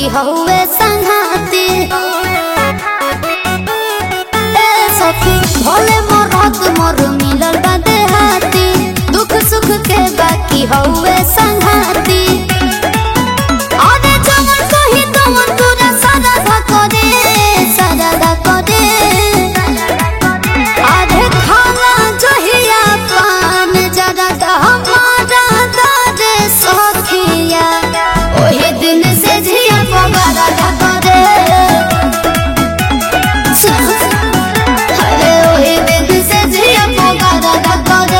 हउए संघाती ए सखी भोले मोरत मोर मिलल बा देहाती दुख सुख के बाकी हउए संघाती अरे जवन कही तवन तोरा सारा करे सारा करे आधे खाना जहिया पान जरा हमारा दादे सखिया ओही दिन से झिया पगारा करे अरे ओही दिन से झिया पगारा करे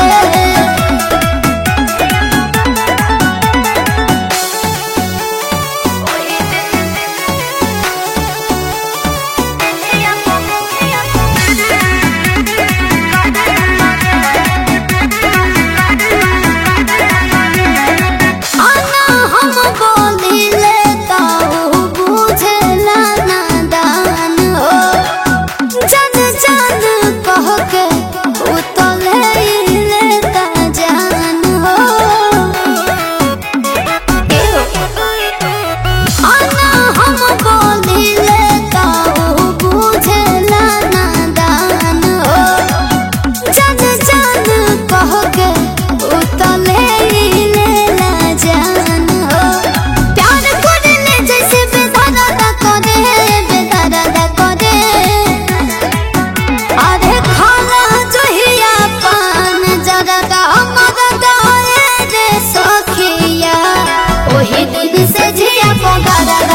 आना हम बोलिले ताऊ बुझला नादान हो जन जन कह के उतले लेता जान हो आना हम बोलिले ताऊ बुझला नादान हो जन जन कह के उतले लेला जान हो प्यार करने जैसे बेदर्द करे बेदर्द करे आधे खाना जहिया पान जरा हमर दाए रे सखिया ओही दिन से झिया पगारा